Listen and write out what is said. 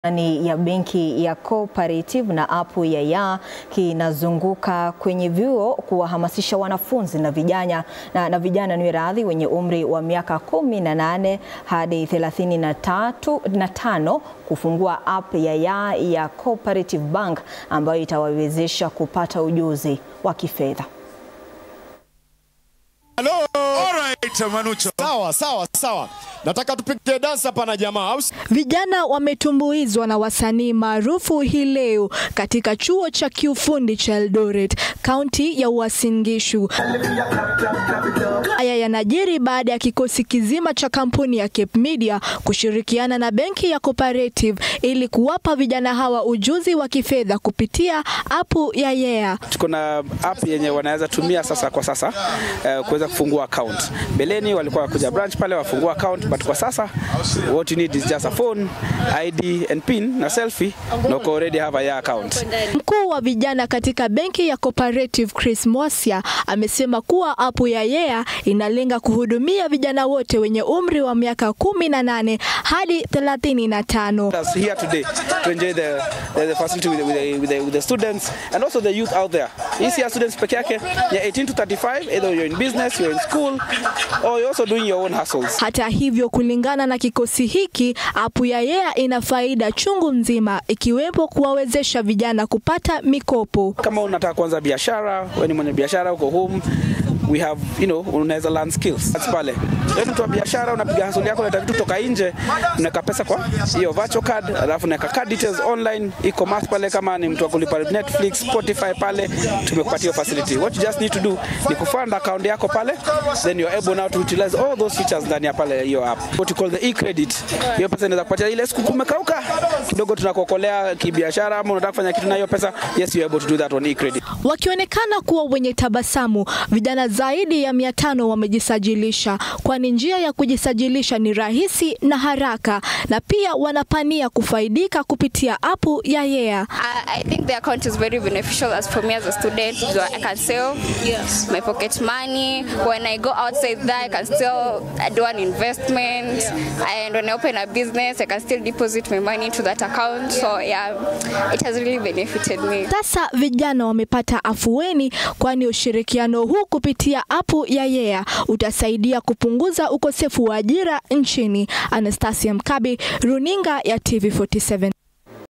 ni ya benki ya Cooperative na apu ya ya kinazunguka kwenye vyuo kuwahamasisha wanafunzi na vijana na, na vijana ni radhi wenye umri wa miaka kumi na nane hadi thelathini na tatu na tano kufungua app ya ya ya Cooperative Bank ambayo itawawezesha kupata ujuzi wa kifedha. Hello. Alright, Manucho. Sawa, sawa, sawa. Nataka tupige dansa hapa na jamaa. Au si- Vijana wametumbuizwa na wasanii maarufu hii leo katika chuo cha kiufundi cha Eldoret, kaunti ya Uasin Gishu. Haya yanajiri baada ya kikosi kizima cha kampuni ya Cape Media kushirikiana na benki ya Cooperative ili kuwapa vijana hawa ujuzi wa kifedha kupitia apu ya Yeah. tuko na app yenye wanaweza tumia sasa kwa sasa uh, kuweza kufungua account. Mbeleni walikuwa kuja branch pale wafungua account, but kwa sasa what you need is just a phone, ID and pin na selfie na uko already have a yeah account. Mkuu wa vijana katika benki ya Cooperative Chris Mwasia amesema kuwa apu ya Yeah inalenga kuhudumia vijana wote wenye umri wa miaka kumi na nane hadi thelathini na tano. Us here today to enjoy the, the, the facility with the, with, the, with, the, with the students and also the youth out there. Hii students peke yake ya 18 to 35 either you're in business, you're in school or you're also doing your own hustles. Hata hivyo, kulingana na kikosi hiki, apu ya Yeah ina faida chungu mzima, ikiwepo kuwawezesha vijana kupata mikopo. kama unataka kuanza biashara, wewe ni mwenye biashara uko home we have you know, unaweza learn skills That's pale. Wewe ni mtu wa biashara, unapiga hustle yako, unataka vitu kutoka nje, unaweka pesa kwa hiyo virtual card, alafu unaweka card details online, e-commerce pale. Kama ni mtu wa kulipa Netflix, Spotify pale, tumekupatia hiyo facility. What you just need to do ni kufund account yako pale, then you're able now to utilize all those features ndani ya pale hiyo app. What you call the e-credit. Hiyo pesa inaweza kupatia ile siku kumekauka kidogo, tunakuokolea kibiashara, ama unataka kufanya kitu na hiyo pesa, yes you are able to do that on e-credit. Wakionekana kuwa wenye tabasamu, vijana zaidi ya mia tano wamejisajilisha, kwani njia ya kujisajilisha ni rahisi na haraka, na pia wanapania kufaidika kupitia apu ya Yeah. I, I think the account is very beneficial as for me as a student. So I can save my pocket money. When I go outside there, I can still do an investment. And when I open a business, I can still deposit my money into that account. So yeah, it has really benefited me. Sasa vijana wamepata afueni, kwani ushirikiano huu kupitia apu ya Yeah utasaidia kupunguza ukosefu wa ajira nchini. Anastasia Mkabi, runinga ya TV47.